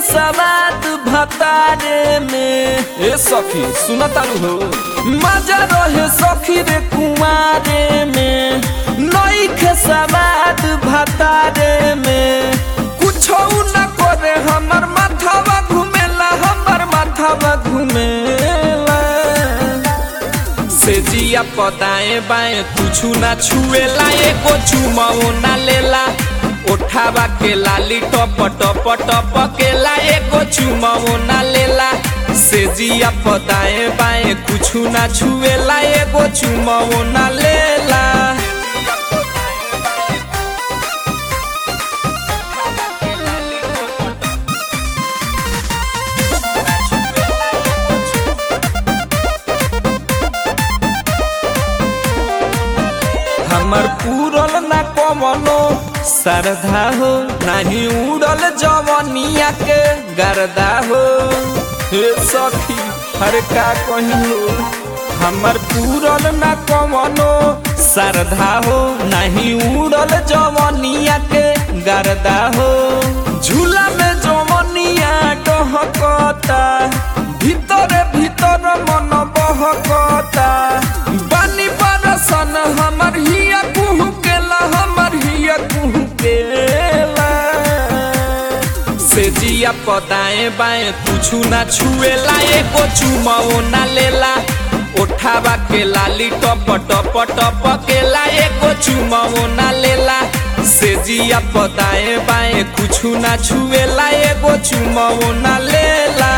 सवाद भतारे में ए सखी सुन तारू हो मजा रहे सखी रे कुमारे में नई के सवाद भतारे में कुछ न करे हमर माथावा घुमेला हमर माथावा घुमेला से जिया पताए बाए कुछु ना छुएला एको चुमाओ ना लेला उठावा के लाली टप टप टप केला एको चुमाओ ना लेला से जिया पताए बाए कुछु ना छुएला एको चुमाओ ना लेला हमर पूरल ना कमनो सरधा हो नाही उड़ल जवनिया के गरदा हो हे सखी हर का कही हो हमर पूरल ना कमनो सरधा हो नाही उड़ल जवनिया के गरदा हो झूला में जवनिया डहकता भीतर भीतर मन बहकता बानी बरसन हमर हिया कुहू केला हमर हिया कुहू केला से जिया पताए बाए कुछु ना छुएला एको चुमाओ ना लेला उठावा के लाली टप टप टप केला एको चुमाओ ना लेला से जिया पताए बाए कुछु ना छुएला एको चुमाओ ना लेला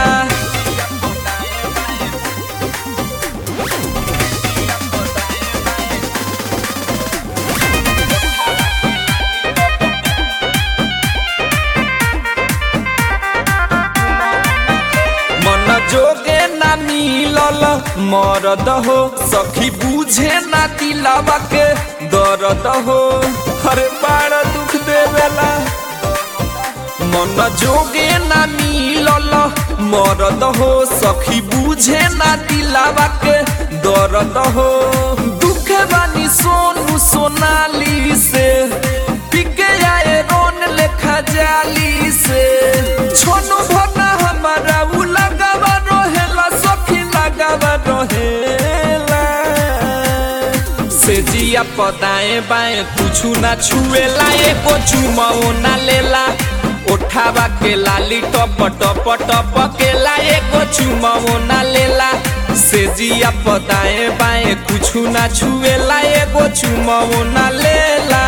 मन जोगे ना मिलल मरद हो सखी बुझे ना दिलावा के दर्द हो हर बार दुख देवेला मन जोगे ना मिलल मरद हो सखी बुझे ना दिलावा के दर्द हो दुख बानी सोनू सोनाली से पिके आए रोन लेखा जाली से छोनू भना हमारा उ लगावा रहेला सखी लगावा रहेला से जिया पताए बाए कुछु ना छुएला एको चुमाओ ना लेला उठावा के लाली टप टप टप केला एको चुमाओ ना लेला से जिया पताए बाए कुछु ना छुएला एको चुमाओ ना लेला